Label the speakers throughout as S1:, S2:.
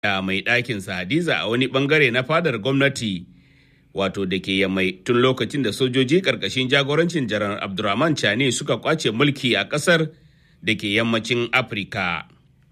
S1: da mai ɗakinsa Hadiza a wani ɓangare na fadar gwamnati wato da ke yammai tun lokacin da sojoji ƙarƙashin jagorancin jarar Abdurrahman Chani suka kwace mulki a ƙasar da ke yammacin Afirka.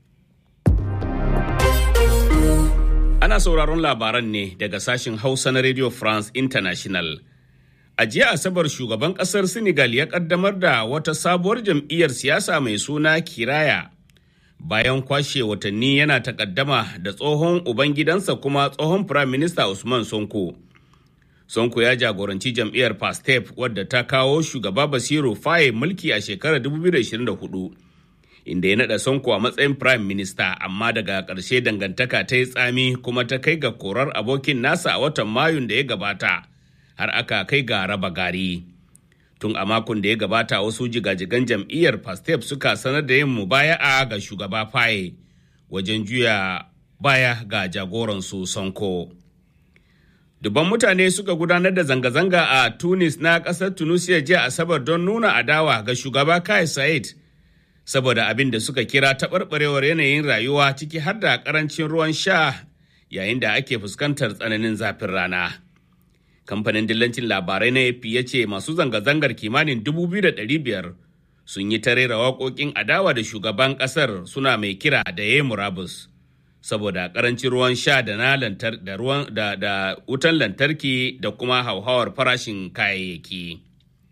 S1: Ana sauraron labaran ne daga sashen Hausa na Radio France International. A jiya Asabar shugaban ƙasar Senegal ya ƙaddamar da wata sabuwar jam'iyyar siyasa mai suna Kiraya. Bayan kwashe watanni yana takaddama da tsohon ubangidansa kuma tsohon Prime Minister Usman Sonko. Sonko ya jagoranci jam'iyyar Pastef wadda ta kawo shugaba Basiru Faye mulki a shekarar 2024. inda ya naɗa Sonko a matsayin Prime Minister amma daga ƙarshe dangantaka ta yi tsami kuma ta kai ga korar abokin nasa a watan Mayun da ya gabata har aka kai ga raba gari. Tun a makon da ya gabata wasu jigajigan jam'iyyar Pastef suka sanar da yin mubaya'a ga shugaba Faye wajen juya baya ga jagoransu Sonko. Dubban mutane suka gudanar da zanga-zanga a Tunis na ƙasar Tunisia jiya Asabar don nuna adawa ga shugaba Kai Sa'id. saboda abin da suka kira taɓarɓarewar yanayin rayuwa ciki har da ƙarancin ruwan sha yayin da ake fuskantar tsananin zafin rana. Kamfanin dillancin labarai na AP ya ce masu zanga-zangar kimanin 2,500 sun yi ta rera waƙoƙin adawa da shugaban ƙasar suna mai kira da ya murabus. Saboda ƙarancin ruwan sha da na lantar da ruwan da, da wutan lantarki da kuma hauhawar farashin kayayyaki.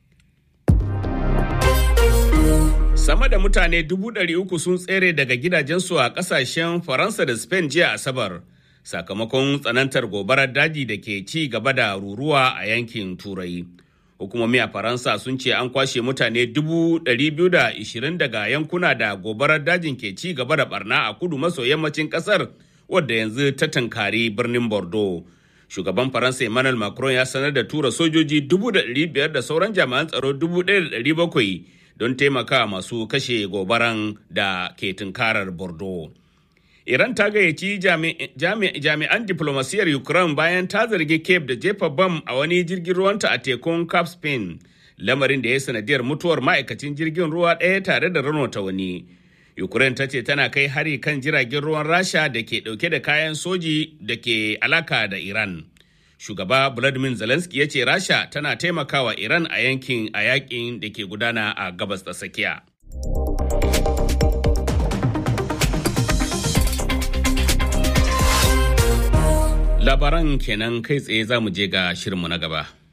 S1: Sama da mutane dubu ɗari uku sun tsere daga gidajensu a ƙasashen Faransa da Spain jiya Asabar, sakamakon tsanantar gobarar daji da ke ci gaba da ruruwa a yankin Turai. Hukumomi a Faransa sun ce an kwashe mutane dubu ɗari biyu da ishirin daga yankuna da gobarar dajin ke ci gaba da barna a kudu maso yammacin ƙasar wadda yanzu ta tankari birnin Bordeaux. Shugaban Faransa Emmanuel Macron ya sanar da tura sojoji dubu da ɗari biyar da sauran jami'an tsaro dubu ɗaya da ɗari bakwai don taimaka masu kashe gobaran da ke tunkarar Bordeaux. Iran ta gayyaci jami'an diplomasiyar Ukraine bayan ta zargi Cape da jefa bam a wani jirgin ruwanta a tekun Cap Spain, lamarin da ya sanadiyar mutuwar ma'aikacin jirgin ruwa ɗaya tare da ranota wani. Ukraine ta ce tana kai hari kan jiragen ruwan Rasha da ke ɗauke da kayan soji da ke alaka da Iran. shugaba Vladimir Zelensky ya ce Rasha tana taimakawa Iran a yankin a yakin da ke gudana a gabas da tsakiya. Labaran kenan kai tsaye za mu je ga shirinmu na gaba.